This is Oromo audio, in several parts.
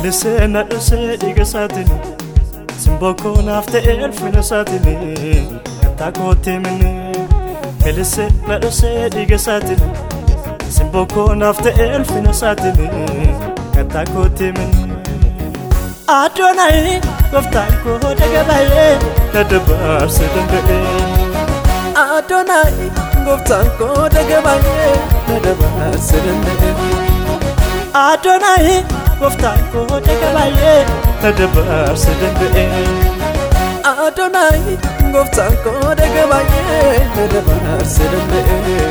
Lalisee na dhusee dhiiga isaatiin Simbokoo naaf ta'e ulfina isaatiin Kattaa kootti minni Lalisee na dhusee dhiiga isaatiin Simbokoo naaf ta'e ulfina isaatiin Kattaa kootti minni Adonai gooftaan koo daga baay'ee na dabaarsa danda'e. Adonai gooftaan koo daga baay'ee na dabaarsa danda'e. Adonai gooftaan koo daga baay'ee na dabaarsa danda'e. Adonai gooftaan koo daga baay'ee na dabaarsa danda'e.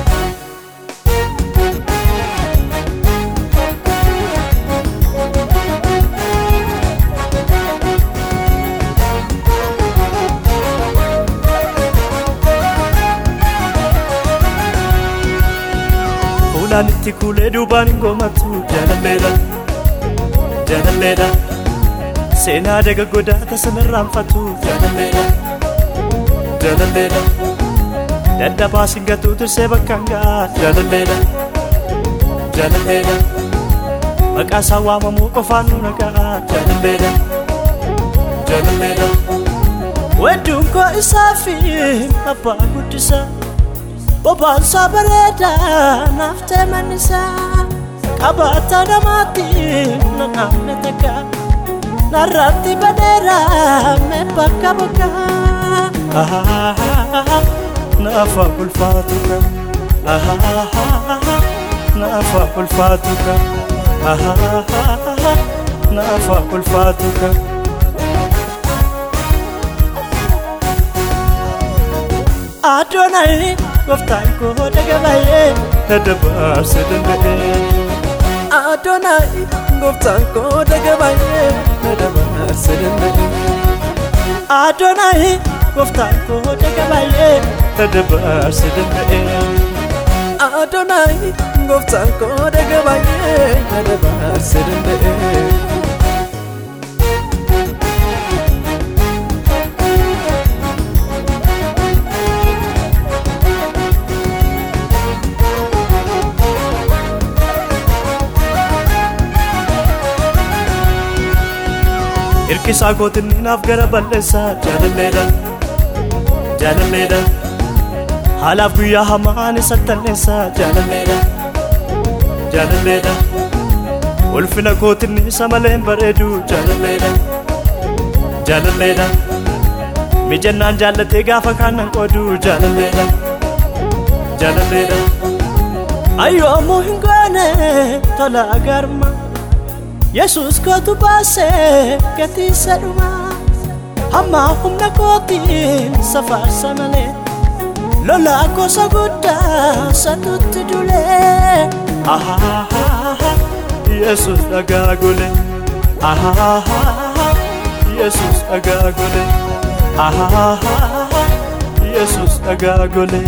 Fuulaan itti kuulee duubaan hin goomattu jaalalleedha jaalalleedha seenaa daga godaata sanarraanfatu jaalalleedha jaalalleedha dadhabaa singatu tirsee bakkaan ga'a jaalalleedha jaalalleedha maqaa isaa waamamuu qofaan nu naga'a jaalalleedha jaalalleedha wedduun koo isaa fi abbaa guddisaa Bobaansaa bareedaa naaf ta'e mannisaa Qabaataa namaatti na naamne takka Narratti badeeraa mee bakka bakka Naafa ulfaatu ka Naafa ulfaatu ka Naafa ulfaatu ka Adonai gooftaan koo daga baay'ee na dabaarsa danda'e. Adonai gooftaan koo daga baay'ee na dabaarsa danda'e. Adonai gooftaan koo daga baay'ee na dabaarsa danda'e. Adonai gooftaan koo daga baay'ee na dabaarsa danda'e. Hirkisaa gootinni naaf gara balleessaa jaalalleedha jaalalleedha haalaaf guyyaa hamaan isa talleessaa jaalalleedha jaalalleedha ulfina gootinni isa maleen bareedu jaalalleedha jaalalleedha mijannaan jaallatee gaafa kaannan qoodu jaalalleedha jaalalleedha ayyoomuu hin goone tola agarma Yesus kootu baasee gatiisa dhumaa hamma humna kootiin safaarsa malee lolaa gosa guddaa satutti dulee Yesus dhagaa gole Yesus dhagaa gole Yesus dhagaa gole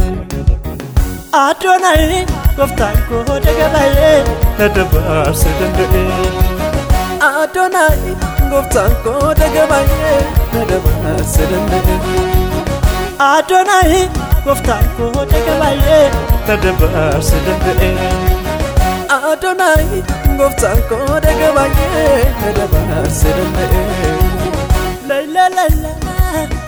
Adonai gooftaan koo daga baay'ee na dabaarsa danda'e. Adonai gooftaan koo daga baay'ee na dabaarsa danda'e. Adonai gooftaan koo daga baay'ee na dabaarsa danda'e. Adonai gooftaan koo daga baay'ee na dabaarsa danda'e. La la la la